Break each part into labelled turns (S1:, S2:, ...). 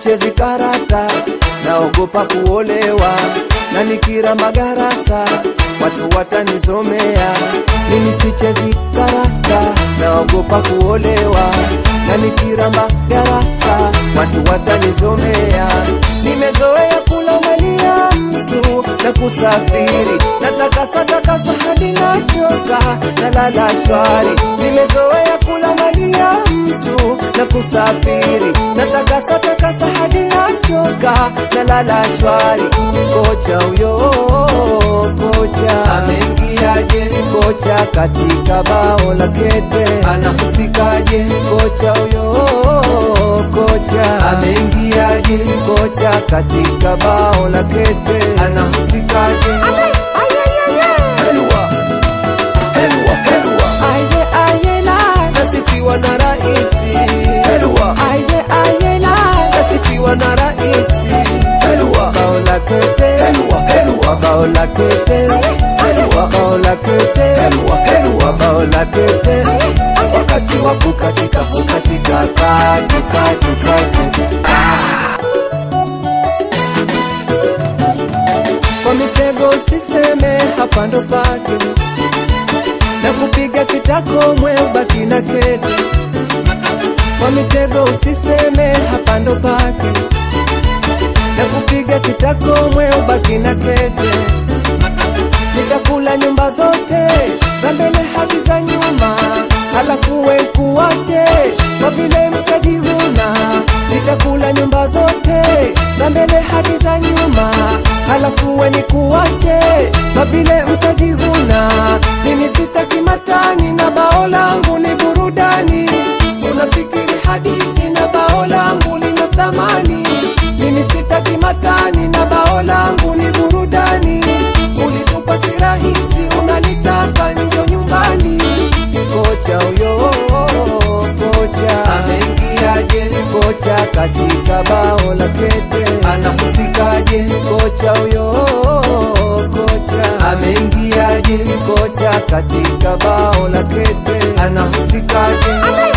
S1: sichezi karata, naogopa kuolewa na nikira magarasa watu watanizomea. Mimi sichezi karata, naogopa kuolewa na nikira magarasa watu watanizomea. Nimezoea kula mali ya mtu na kusafiri, natakasa takasa hadi nachoka, nalala shwari. Nimezoea kula mali ya mtu na kusafiri, natakasa takasa hadi nachoka, nalala shwari. Kocha huyo kocha ameingiaje? Kocha katika bao la kete anahusikaje? Kocha huyo kocha ameingiaje? Kocha katika bao la kete anahusikaje? Helwa, helwa, helwa. Aye, aye, la. Nasifiwa na raisi Helwa. Aye, aye, la. Nasifiwa na raisi Helwa. Bao la kete Helwa, helwa. Bao la kete Helwa. Bao la kete Helwa, helwa. Bao la kete Wakati wa kukatika kukatika katu katu katu kwa mitego usiseme hapa ndo pake na kupiga kitako mwe ubaki na kete kwa mitego usiseme hapa ndo pake na kupiga kitako mwe ubaki na kete nitakula nyumba zote za mbele hadi za nyuma halafu we kuwache kwa vile mtajivuna nitakula nyumba zote za mbele hadi za nyuma halafu we nikuwache kwa vile mtajivuna mimi sitaki matani na bao langu ni burudani unafikiri hadithi na bao langu lina thamani mimi sitaki matani na bao langu ni burudani ulitupa si rahisi unalitaka njo nyumbani kocha huyo kocha ameingiaje kocha katika bao la kete anahusikaje kocha huyo kocha ameingiaje kocha katika bao la kete anahusikaje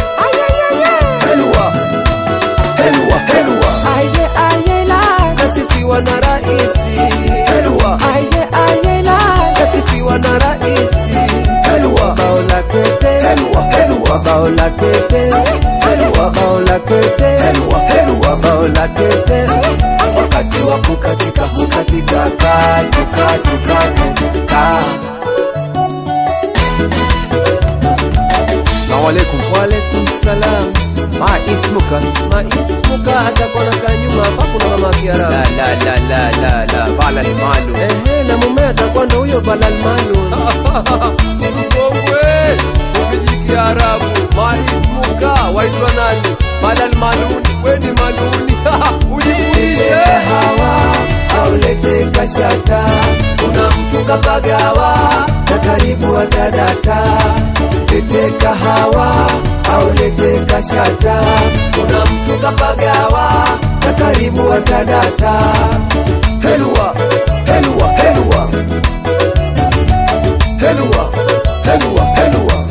S1: helwa helwa helwa aye aye la nasifiwa na raisi helwa aye aye la nasifiwa na raisi helwa bao la kete helwa helwa bao la kete helwa bao la kete helwa helwa bao la kete wakati wa kukatika kukatika katu katu katu ka Assalamu alaikum. Wa alaikum salam. Ma ismuka? Ma ismuka atakuwa nakaa nyuma hapa kuna mama Kiarabu. La la la la la la bala malu. Ehe, na mume atakuwa ndo huyo bala malu. Mkongwe, ukiji Kiarabu. Ma ismuka waitwa nani? Bala maluni. Wewe ni maluni. Ujibulishe. Hawa aulete kashata. Kuna mtu kapagawa na karibu atadata lete kahawa au lete kashata, kuna mtu kapagawa na karibu atadata. Helwa, helwa, helwa, helwa, helwa, helwa.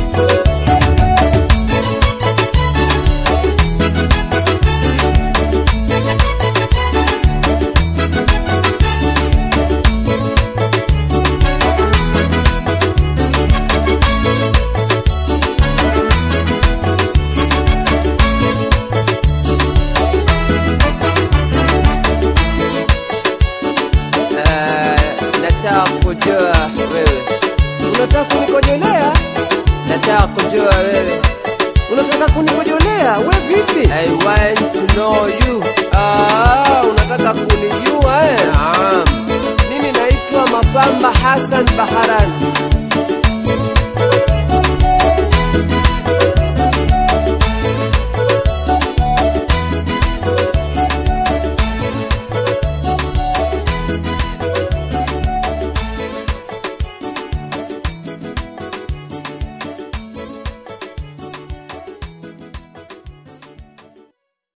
S2: nataka kujua wewe,
S1: Unataka kunikojolea?
S2: nataka kujua wewe.
S1: Unataka kunikojolea? We vipi?
S2: I want to know you.
S1: Ah, unataka kunijua eh?
S2: Naam,
S1: Mimi naitwa Mafamba Hassan Baharan.